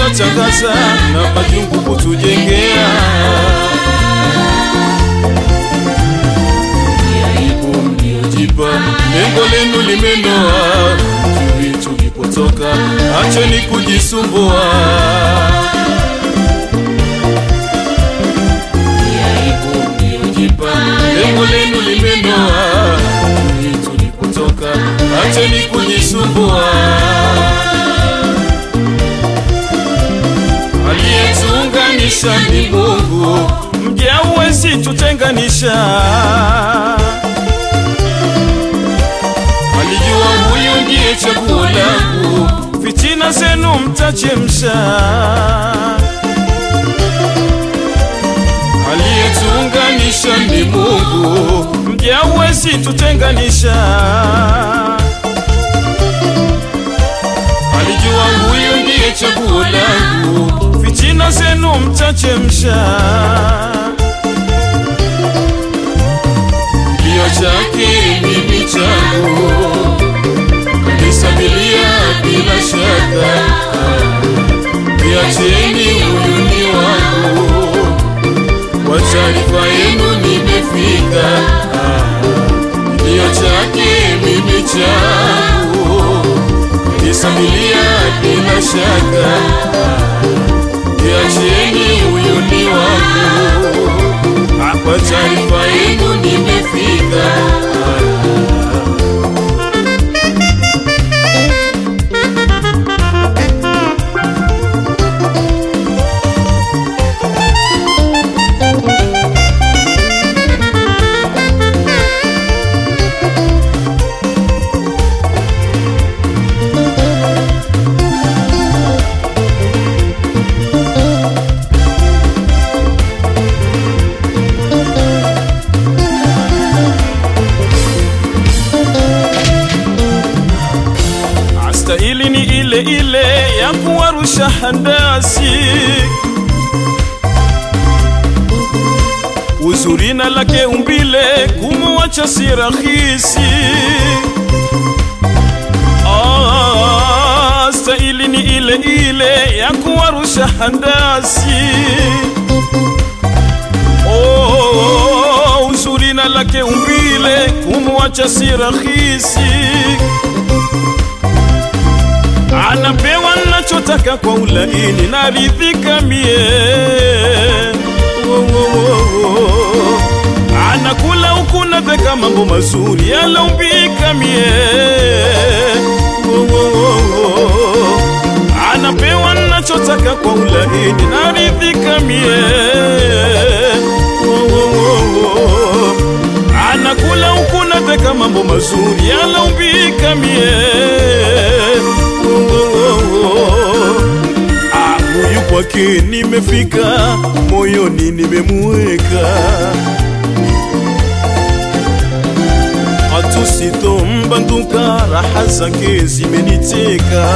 mliotangaza na majungu kutujengea. Aibu mliojipa, lengo lenu limenoa, jui tulipotoka, acheni kujisumbua. Aibu mliojipa, lengo lenu limenoa, jui tulipotoka, acheni kujisumbua. aliyetuunganisha ni Mungu, mje hauwezi tutenganisha. Alijua huyu ndiye chaguo langu, fitina zenu mtachemsha. Aliyetuunganisha ni Mungu, mje hauwezi tutenganisha. Alijua huyu ndiye chaguo langu, fitina zenu mtachemsha. Kilio chake mimi changu, kanisa milia bila shaka. Niacheni, huyu ni wangu, kwa taarifa yenu nimefika. Kilio chake mimi changu nisamilia bila shaka, niacheni, huyu ni wangu, kwa taarifa yenu nimefika. Stahili ni ile ile ya kuwarusha handasi, uzuri na lake umbile kumuacha si rahisi. Ah, stahili ni ile ile ya kuwarusha handasi. Oh, uzuri na lake umbile kumuacha si rahisi anapewa nachotaka kwa ulaini, naridhika mie. Wo, wo, wo, wo. Anakula huku nataka mambo mazuri, yalaumbika mie. Wo, wo, wo, wo. Anapewa nachotaka kwa ulaini, naridhika mie. Wo, wo, wo, wo. Anakula huku nataka mambo mazuri, yalaumbika mie. Ah, huyu kwake nimefika, moyoni nimemuweka, hatusitombatuka, raha zake zimeniteka.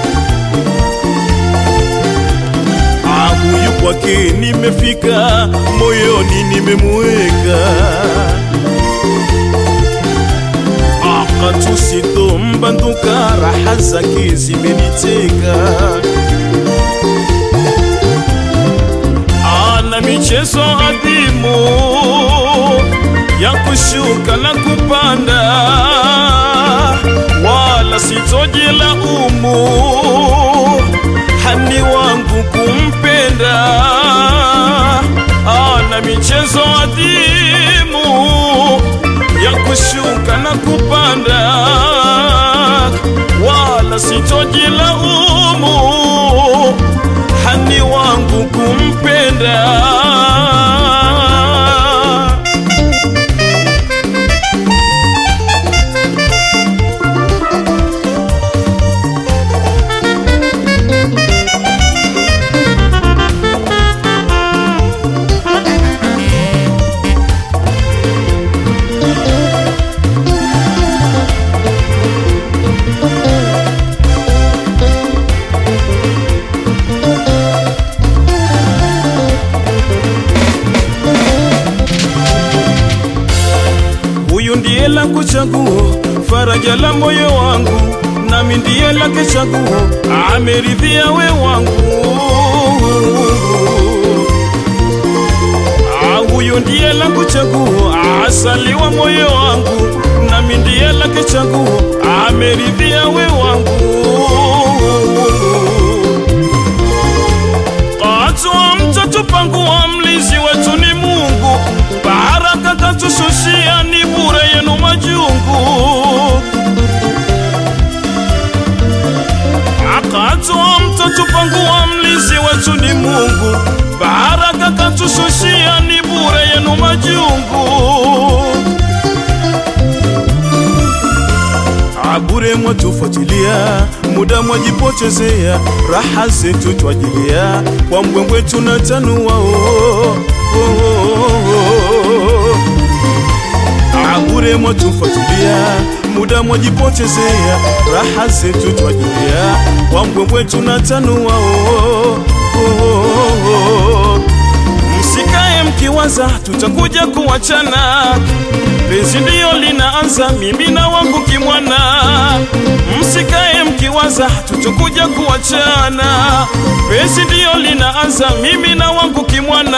Ah, huyu kwake nimefika, moyoni nimemuweka hatusitombatuka, raha zake zimeniteka. Ana michezo adhimu ya kushuka na kupanda, wala sitojilaumu hani wangu kumpenda. Ana michezo adhimu ya kushuka na kupanda, wala sitojilaumu hani wangu kumpenda. Huyu ndiye langu chaguo, faraja la moyo wangu, nami ndiye lake chaguo, ameridhia we wangu. Ah, huyu ndiye langu chaguo, asaliwa moyo wangu, nami ndiye lake chaguo, ameridhia we wangu. Katwa mtoto pangu wa mlinzi wetu ni Mungu, baraka katushushia ni bure yenu majungu. Akatwa mtoto pangu wa mlinzi wetu ni Mungu, baraka katushushia ni bure yenu majungu. Abure mwatufuatilia, muda mwajipotezea, raha zetu twajilia, kwa mbwembwe tunatanua oh, oh, oh, oh. Abure mwatufuatilia, muda mwajipotezea, raha zetu twajilia, kwa mbwembwe tunatanua oh, oh, oh, oh. Msikae mkiwaza tutakuja kuachana, penzi ndiyo linaanza, mimi na wangu kimwana. Msikae mkiwaza tutakuja kuachana, penzi ndiyo linaanza, mimi na wangu kimwana.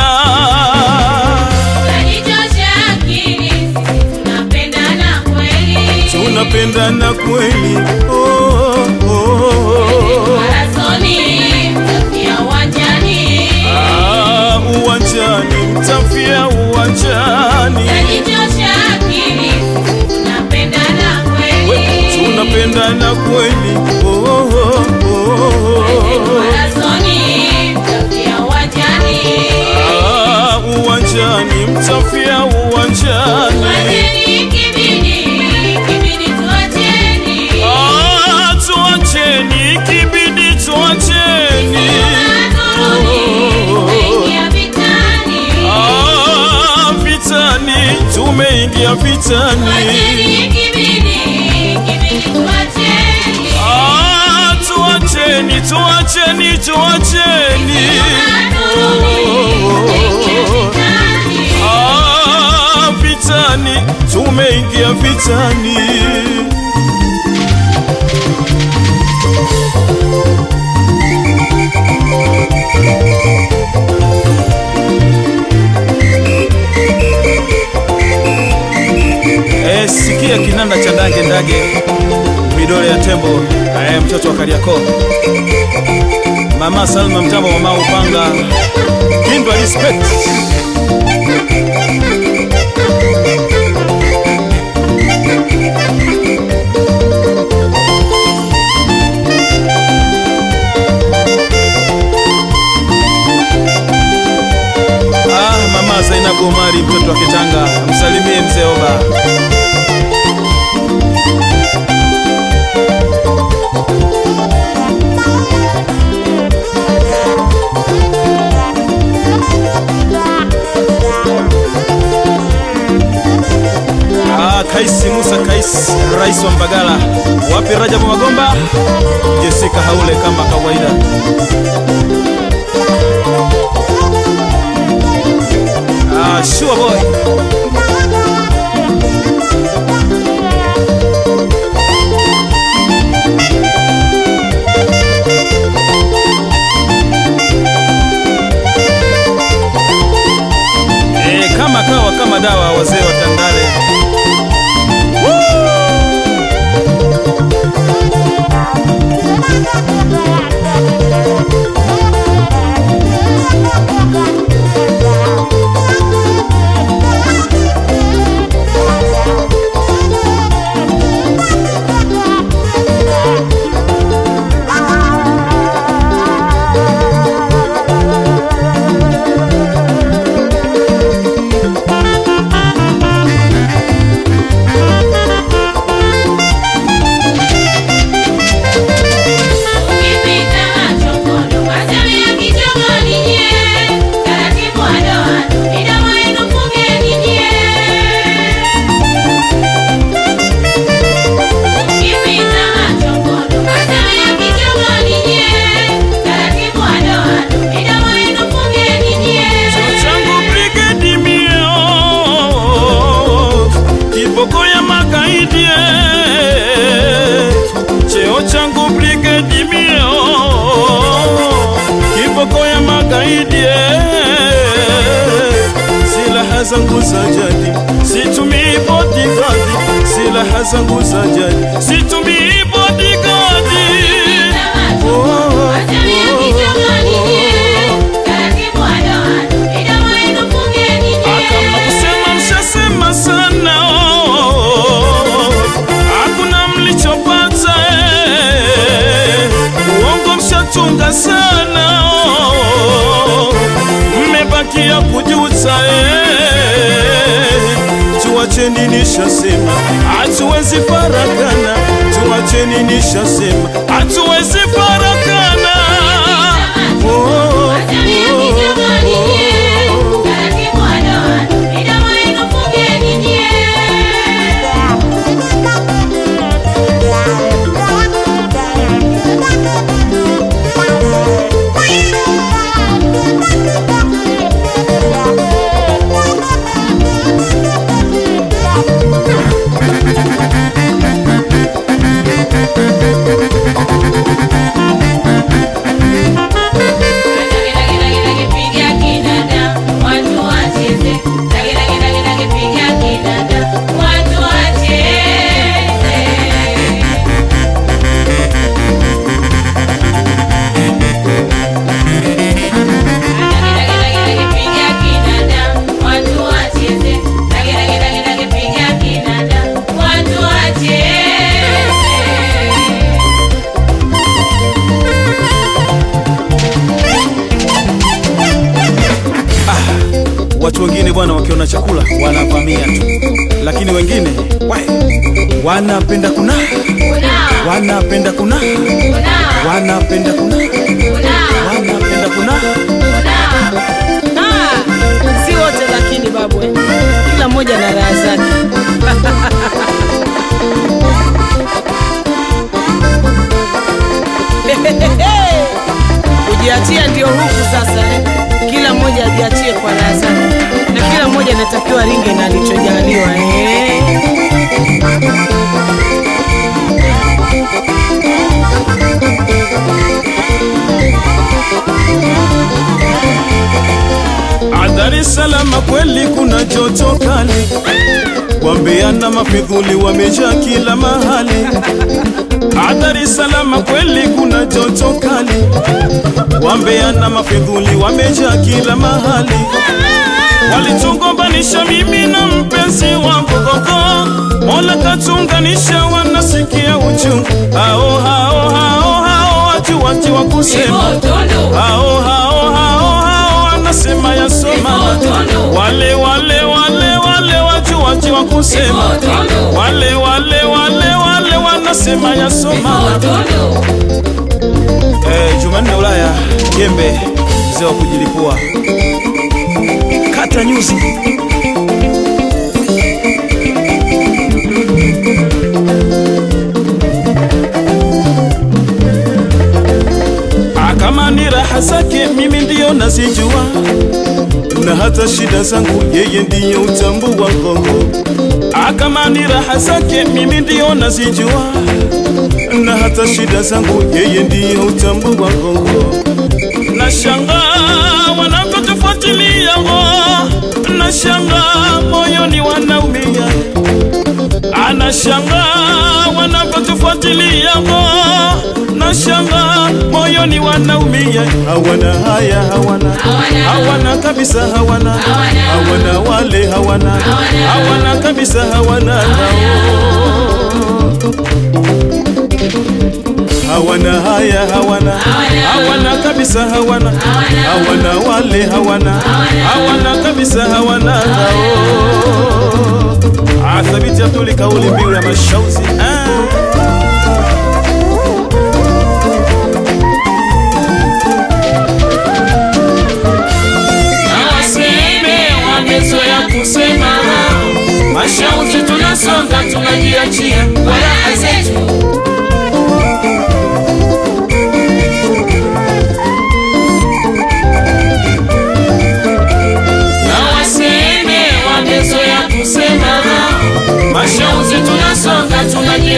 Unanichosha akili, tunapendana kweli. Tunapendana kweli oh, oh, oh. Marathoni, mtafia uwanjani. Ah, uwanjani mtafia uwanjani Unanichosha akili, tunapendana We, kweli. tunapendana kweli oh, oh, oh, oh. Marathoni, mtafia uwanjani. Ah, uwanjani mtafia uwanjani Tuacheni kibidi, kibidi tuacheni. Ah, tuacheni kibidi tuacheni Marathoni, tumeingia vitani. Ah, vitani tumeingia vitani Tuacheni kibidi, kibidi tuacheni. Ah, tuacheni tuacheni tuacheni Ah, vitani tumeingia vitani Eh, sikia kinanda cha ndage ndage midole ya tembo eh, mtoto wa Kariakoo mama Salma mtambo mama upanga kindwa respect Ah, mama Zainabu Omari mtoto wa Kitanga, msalimie mzee Oba. Ah, Kaisi Musa Kaisi, rais wa Mbagala. Wapi Rajabu Magomba? Jessica Haule kama kawaida. Ah, sure boy. Eh, kama kawa kama dawa wazee wa Tandale. zangu za jadi, situmii bodyguard, silaha zangu za jadi, situmii bodyguard. Oh, oh, Akama kusema mshasema sana oh, hakuna mlichopata eh, uongo mshatunga sana oh, mmebakia kujuta eh, tuacheni nishasema, hatuwezi farakana, tuacheni nishasema, hatuwezi farakana oh, oh, oh. Watu wengine bwana, wakiona chakula wanavamia tu, lakini wengine we, wanapenda kuna wanapenda kuna wanapenda kuna wanapenda kuna Ah, si wote lakini babu, eh. kila mmoja na raha zake. Kujiachia ndio huku sasa eh. Kila mmoja ajiachie kwa raha zake, na kila mmoja anatakiwa ringe na alichojaliwa eh. Dar es Salaam kweli kuna joto kali, wambeana mafidhuli wamejaa kila mahali. Dar es Salaam kweli kuna joto kali, wambeana mafidhuli wamejaa kila mahali. Walitugombanisha mimi na mpenzi wangu gogo, Mola katunganisha, wanasikia uchungu. Hao hao hao hao watu wati wa kusema hao hao hao hao wanasema yasoma wale wale wale wale watu wachi wa kusema wale wale wale wale wanasema yasoma eh, Jumanne Ulaya Jembe mzee wa kujilipua kata nyuzi Ah, kama ni raha zake mimi ndiyo nazijua, na hata shida zangu yeye ndiyo utambu wa Kongo. Ah, kama ni raha zake mimi ndiyo nazijua, na hata shida zangu yeye ndiyo utambu wa Kongo. Nashangaa wanavyotufuatilia, nashangaa moyoni wanaumia anashangaa wanavyotufuatilia nashanga moyoni wanaumia hawana haya hawana hawana kabisa hawana hawana wale hawana hawana kabisa hawana hawana haya hawana hawana kabisa hawana hawana wale hawana hawana kabisa hawana Ah, thabiti Abduli kauli mbiu ya mashauzi ah. na waseme wamezoea kusema mashauzi, tunasonga tunajiachia kwa raha zetu. Na waseme wamezoea kusema mashauzi, tunasonga tunajiachia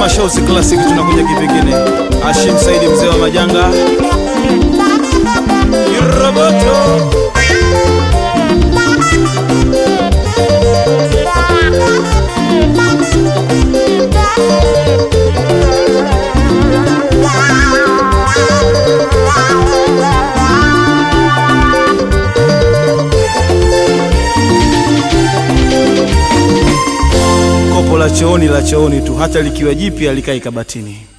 Mashauzi Classic tunakuja kipekine. Hashim Saidi mzee wa majanga. Roboto. Kopo la chooni la chooni tu, hata likiwa jipya likai kabatini.